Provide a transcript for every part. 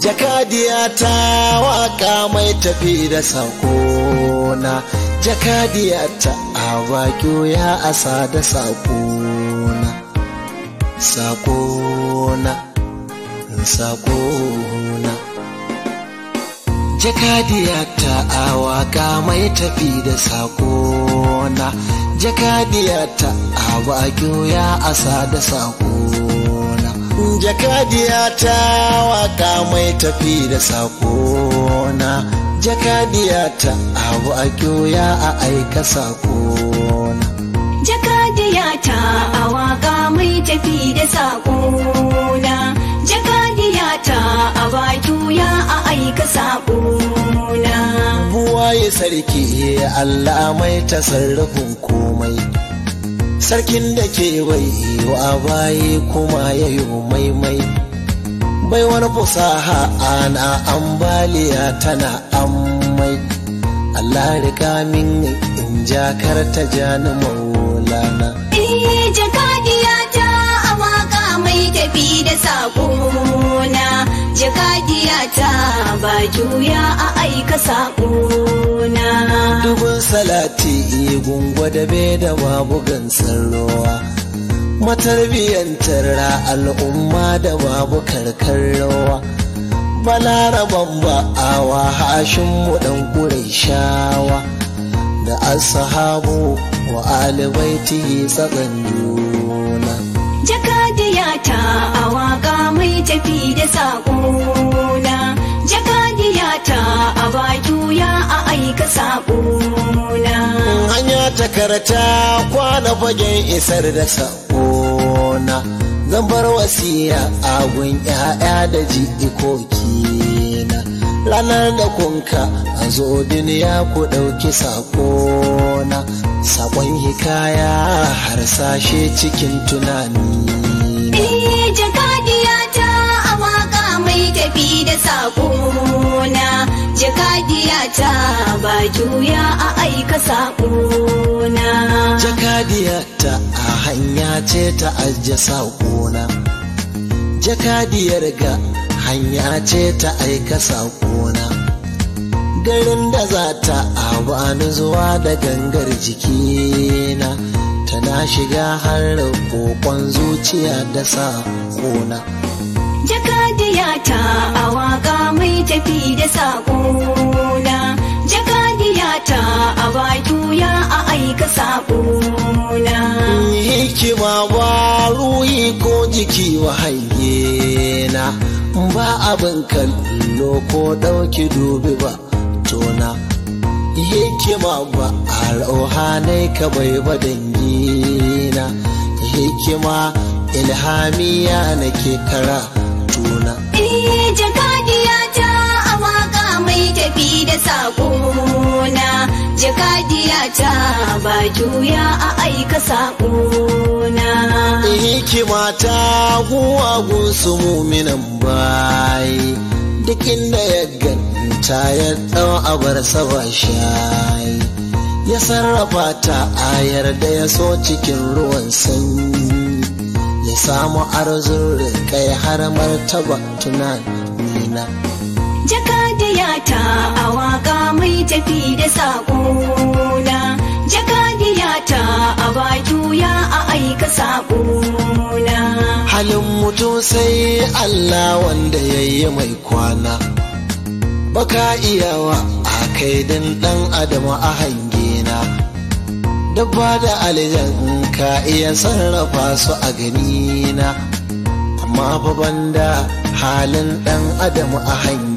jakadiya ta waka mai tafi da sakona jakadiya ta abakyo ya asa da sakona sakona sakona jakadiya ta awaka mai tafi da sakona jakadiya ta abakyo ya asa da sakona jakadiya ta waka mai tafi da sakona jakadiya ta abu a ya a aika sakona jakadiya ta a waka mai tafi da sakona jakadiya ta a baki ya a aika sakona buwaye sarki Allah mai tasarrufin komai sarkin da ke bai wa baye kuma ya yi maimai baiwar fusaha ana ambaliya tana ammai Allah rika min in jakar ta jani maulana Eh jakadiya ta a waka mai tafi da sakona jakadiya ta ba juya a aika sakona dubin salati gungwa da be da babu gansar ruwa matarbiyantar al'umma da babu karkar rawa balaraban ba'awa hashin mu dan shawa da ashabu wa alibaiti tsakan juna jakadiya ta a waka mai tafi da sakona jakadiya ta a ba juya a aika sakona hanya ta karata kwana fagen isar da sakona zan bar wasiya a gun 'ya'ya da jikoki na ranar da kunka a zo duniya ku ɗauki sakona sakon hikaya harsashe cikin tunani Eh jakadiya ta a waka mai tafi da sakona jakadiya ta ba juya a aika sakona jakadiyarta a hanya ce ta ajiye saƙona jakadiyar ga hanya ce ta aika saƙona garin da za ta abani zuwa da gangar jikina tana shiga har kokon zuciya da saƙona jakadiya ta a waka mai tafi da sakona jakadiya ta a ba juya a aika sakona hikima ba ruhi ko jiki wa hange na ba abin kallo ko ɗauki dubi ba tona hikima ba a rauhanai ka bai ba dangina hikima ilhamiya nake kara tuna Eh jakadiya ta a waka mai tafi da sakona jakadiya ta ba juya a aika sakona hikima ta guwa gunsu muminan bayi duk inda ya ganta ya ɗau abar saba shayi ya sarrafa ta ayar da ya so cikin ruwan sanyi ya samu arzun kai har martaba tunanina jakadiya ta a waka mai tafi da sakona jakadiya ta a ba juya a aika sakona halin mutum sai Allah wanda ya yi mai kwana baka iyawa a kai din dan adam a hangena dabba da aljan ka iya sarrafa su a ganina amma fa banda halin dan adam a hangena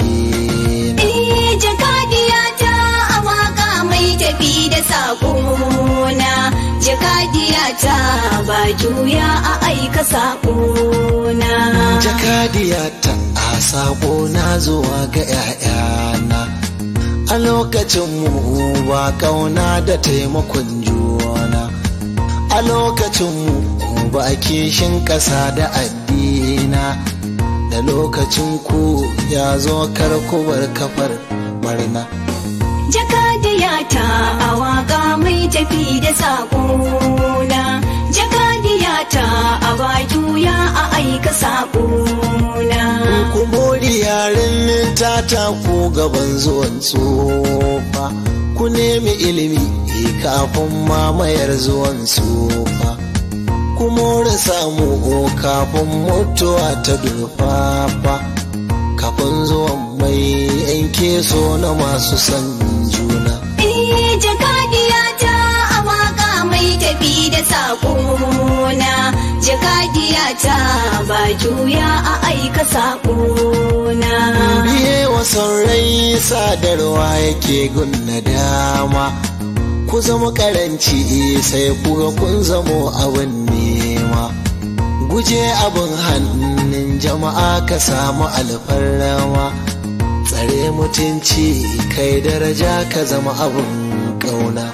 Eh jakadiya ta a waka mai tafi da sakona jakadiya ta ba juya a aika sakona jakadiyata a sako na zuwa ga 'ya'yana a lokacin mu ba kauna da taimakon juna a lokacin mu ba kishin ƙasa da addina da lokacin ku ya zo karkubar kafar barna jakadiya ta a waka mai tafi da sakona jakadiya ta a ba juya a aika aika saƙona. kumori yaren ta taku gaban zuwan tsofa ku nemi ilimi kafin mamayar zuwan tsofa ku more samu kafin mutuwa ta durfafa kafin zuwan mai yanke so na masu san juna Eh, jakadiya ta a waka mai tafi da saƙona. Jakadiya ta ba juya a aika saƙona. biye wasan rai sadarwa yake gunna dama ku zama karanci sai kuga kun zamo abin nema guje abin hannun jama'a ka samu alfarrama tsare mutunci kai daraja ka zama abin ƙauna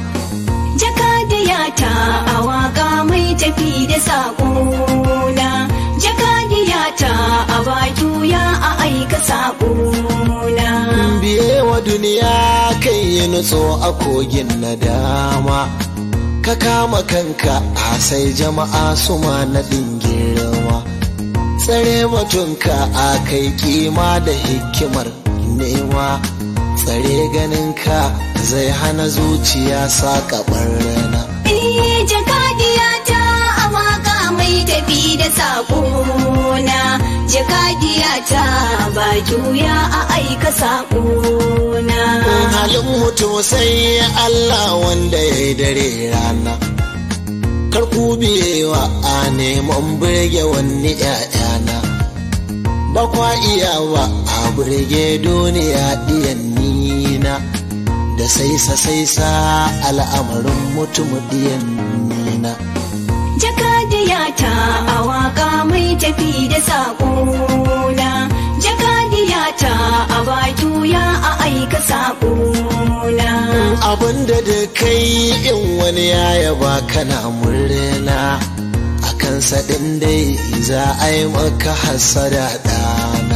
Jakadiya ta a waka mai tafi da saƙona. Jakadiya ta a ba juya a aika saƙona. biye wa duniya kai yi nutso a kogin nadama ka kama kanka a sai jama'a su ma naɗin girma tsare mutunka a kai kima da hikimar nema tsare ganinka zai hana zuciya saƙa rana Eh, jakadiya ta a waka mai tafi da saƙona. Jakadiya ta ba juya a aika saƙona. halin mutum sai Allah wanda ya yi dare rana kar ku biyewa a neman birge wani ‘ya'yana ba kwa iyawa a birge duniya ɗiyan nina da saisa saisa al'amarin mutum ɗiyan nina Jakadiya ta a waka mai tafi da saƙona. Jakadiya ta a ba juya a aika saƙona. abinda da kai in wani ya yaba kana murna a kansa ɗin dai za a yi maka hasada ɗana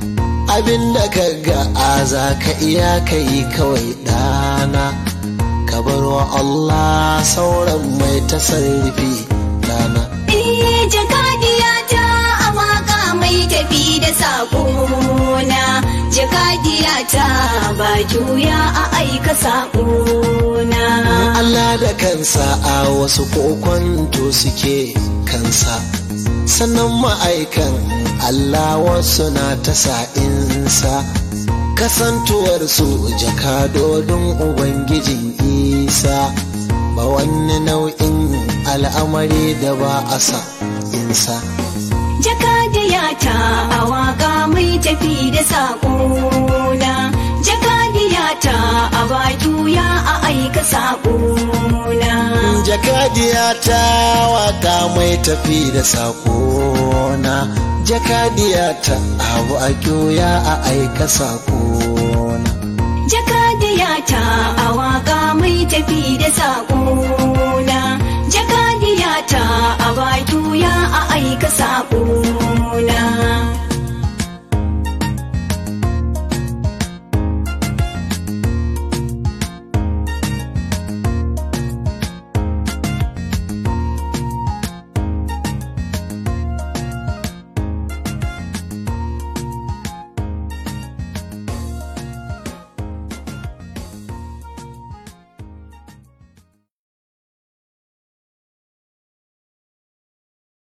abinda ka ga a za ka iya ka yi kawai ɗana ka bar wa Allah sauran mai tasarrufi ɗana Eh, jakadiya ta a waka mai tafi da saƙona. Jakadiya ta ba juya a aika saƙona. Allah da kansa a wasu kokonto suke kansa sannan ma'aikan Allah wasu na ta sa'insa kasantuwarsu jakadodin Ubangijin Isa ba wani nau'in al'amari da ba a sa insa. Jakadiya ta a waka mai tafi da saƙona. Jakadiya ta a ba juya a aika saƙona. jakadiya ta waka mai tafi da sakona jakadiya ta abu a kyoya a aika sakona Jakadiya ta a waka mai tafi da saƙona. Jakadiya ta a ba juya a aika saƙona.